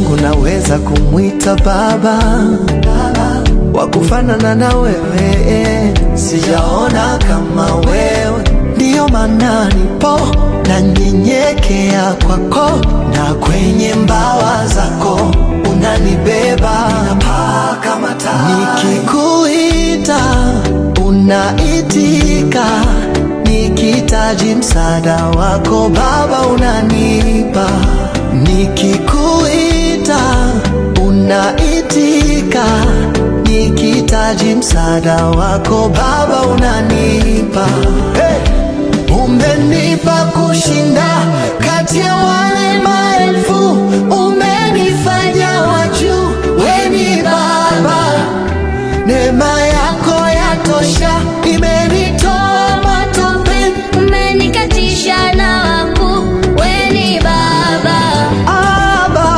Mungu naweza kumwita baba, wa kufanana na wewe, sijaona kama wewe, ndiyo maana nipo na nyenyekea kwako, na kwenye mbawa zako unanibeba, napaa kama tai. Nikikuita unaitika, nikitaji msaada wako Baba unanipa, nikikuita unaitika, nikitaji msaada wako Baba unanipa. Hey! Umenipa kushinda kati ya wale maelfu, umenifanya wa juu, we ni Baba. Neema yako yatosha, imenitoa matope. Umenikatisha na wakuu, we ni Baba. Aba,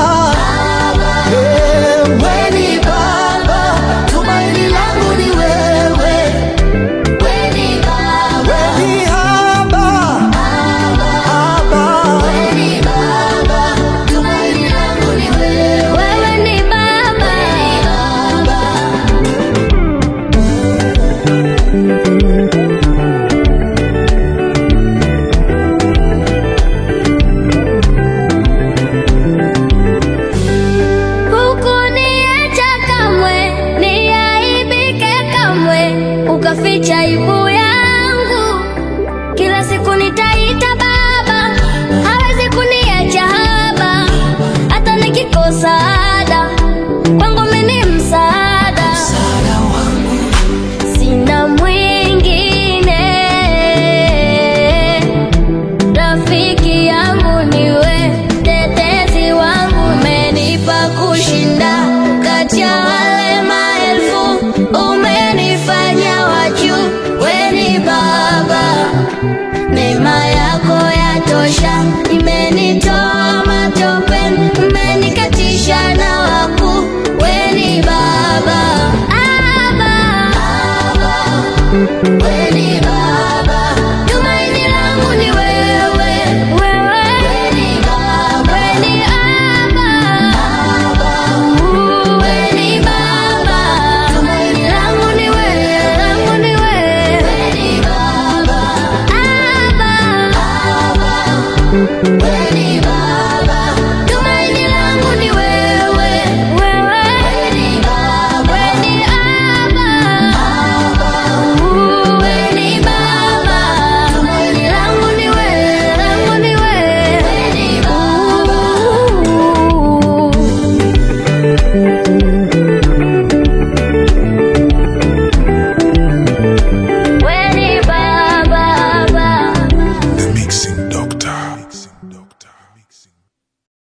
eh, we ni Baba, tumaini langu ni wewe, We ni Baba. we ni Aba, Aba. We ni Baba. Tumaini langu ni wewe. Wewe ni Baba. Hukuniacha kamwe, niaibike kamwe, ukaficha aibu yangu. Kila siku nitaita Baba, hawezi kuniacha haba, hata nikikosa ada, kwangu mimi ni msaada. Sina mwingine, rafiki yangu niwe, tetezi wangu, umenipa kushinda kati ya wale maelfu, umenifanya wa juu, we ni Baba. Neema yako yatosha, imenitoa matopeni, umenikatisha na wakuu, we ni Baba. Aba, we ni Baba. Tumaini langu ni wewe, wewe. We ni Baba. We ni Aba. We ni Baba. Tumaini langu ni wewe, langu ni wewe. We ni Baba. Aba. We ni Baba. Tumaini langu ni wewe, wewe. We ni Baba. We ni Aba. We ni Baba. Tumaini langu ni wewe, langu ni wewe. We ni Baba.